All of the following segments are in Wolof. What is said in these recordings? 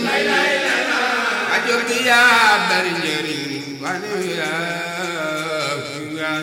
ajot yaa bari njëriñ wane yaa yaa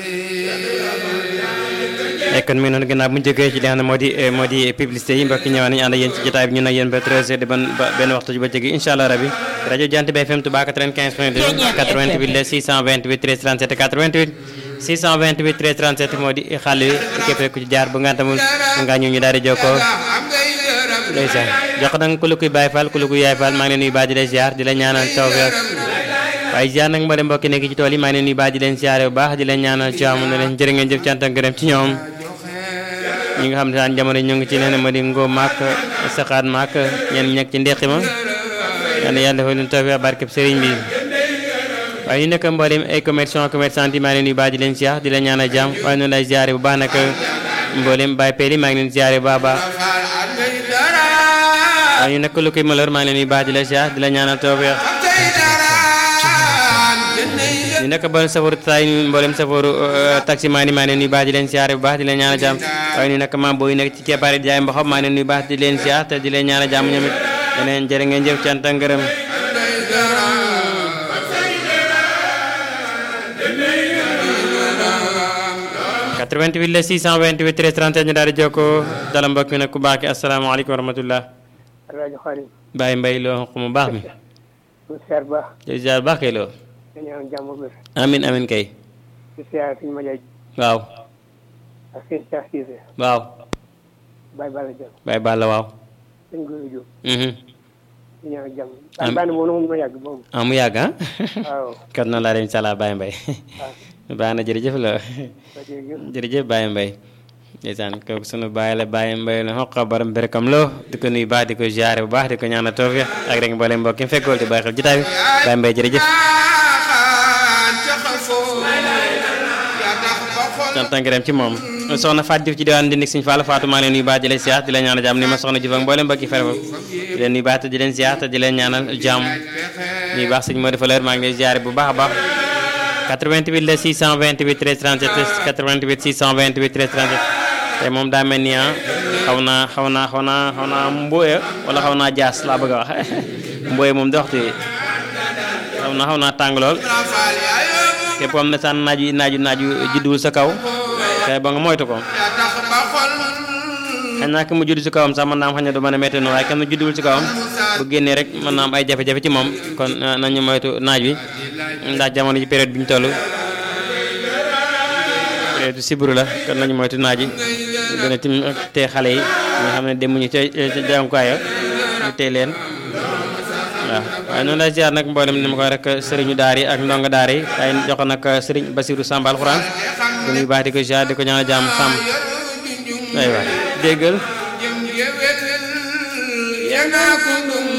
naqe kon mi ngi noonu gannaaw bu ñu jógee ci li nga xam ne moo di moo di publicité yi mbokk ñëwaat nañu ànd ak yéen ci jotaay bi ñu nag yéen ba 13 heures di ban ba benn waxtu ci bëccëg gi incha allah rabi rajo Jant bi FM Touba 95 point 2 88 la 628 13 37 88 628 13 37 moo di xàll wi képp ku ci jaar bu nga tamul nga ñu ñu daal di jokkoo am ngay yërëm ndeysaan jox nag ku la kuy Baye Fall ku la kuy Yaay Fall maa ngi leen nuyu baa di leen ziar di la ñaanal tawfeex waaye ziar nag mboolem mbokki nekk ci tool yi maa ngi leen nuyu baa di leen ziare bu baax di leen ñaanal jàmm ne leen jërë ngeen jëf cant ak gërëm ci ñoom ñi nga xam ne daan jamono ñu ngi ci nee na ma di ngoo maak saxaat maak ñenn ñi nekk ci ndeqi ma yal na yàlla defal leen tawfeex barkeb sëriñ bi waaye ñu nekk mboolem ay commerçant commerçant yi maa ngi leen nuyu baa di leen ziar di leen ñaanal jàmm waaye noonu lay ziare bu baax nag mboolem Baye Peli maa ngi leen ziare bu baax a baax faal am ngay dara waaye ñu nekk lu koy malheur maa ngi leen nuyu baax di la ziar di la ñaanal tawfeex tey dara jënd yi ñu nekk mboolem safaru tay mboolem safaru taximaan yi maa ngi leen nuyu baax di leen ziar bu baax di leen ñaanal jàmm waaye ñu nekk maam booy nekk ci keppaari jaay mboxam maa ngi leen nuyu baax di leen ziar te di leen ñaanal jàmm ñoom it yeneen jërë ngeen jëf cant ak ngërëm ngay dara 88 la 628 13 37 ñu daal di jokkoo dala mbokk mi nag ku baax ki asalaamaaleykum wa rahmatullah rajo Xarim Baye Mbaye loo xaq mu baax mi ñu seer ba di ziar baax kay loo dañu am jàmm bés amin amin kay di seer suñu ma jaay waaw ak seen Cheikh Cissé waaw Baye Balla Diop Baye Balla waaw sëñ Góor Diop mhm dañu am jàmm Baye Balla moom moom ma yàgg boobu ah mu yàgg ah waaw kon noonu laa dem incha allah Baye Mbaye baax na jërëjëf la jërëjëf Baye Mbaye ndeysaan kooku sunu baay la Baye Mbaye la xoqa baram berekam loo di ko nuyu baax di ko ziare bu baax di ko ñaanal tawfiq ak rek mboolem mbokk yi mu fekkool di bàyyi xel jotaay bi Baye Mbaye jërëjëf jaaxaan ca xafoo yaa tax ba xol sant ak ngërëm ci moom soxna Fatou Diouf ci diwaan di nekk Sëñ Fall Fatou maa leen nuyu baax di leen ziar di leen ñaanal jàmm ni ma soxna Diouf ak mboolem mbokk yi fere fa di leen nuyu baax te di leen ziar te di leen ñaanal jàmm nuyu baax sëñ Modou Faleur maa ngi lay ziare bu baax a baax 88 la 628 13 37 88 628 13 37 tey moom daa mel ni ah xaw naa xaw naa xaw naa xaw naa mbooya wala xaw naa jaas laa bëgg a wax mbooya moom di waxtu yi xaw naa xaw naa tàng lool faal yaa yóbbu képp am na sànn naaju naaju naaju jidduwul sa kaw kay ba nga moytu ko yaa tax ba xol xëy naa ki mu judd si kawam sax mën naa am xëy na du mën a métti noonu waaye kenn judduwul si kawam bu génnee rek mën naa am ay jafe-jafe ci moom kon eh, nañu moytu naaj wi ndax jamono ji période bi ñu toll période sibru la kon nañu moytu naaj wi gën a tim tee xale yi nga xam ne demuñu ca ca jàngukaay ñu tey leen waaw waaye noonu lay ziar nag mboolem ni ma koy rek sëriñu daar yi ak ndongo daar yi waaye jox nag sëriñ Basiru Samba alxuraan di nuyu baax di ko ziar di ko ñaanal jàmm sàmm aywa déggal jëm yewet ya nga ko dum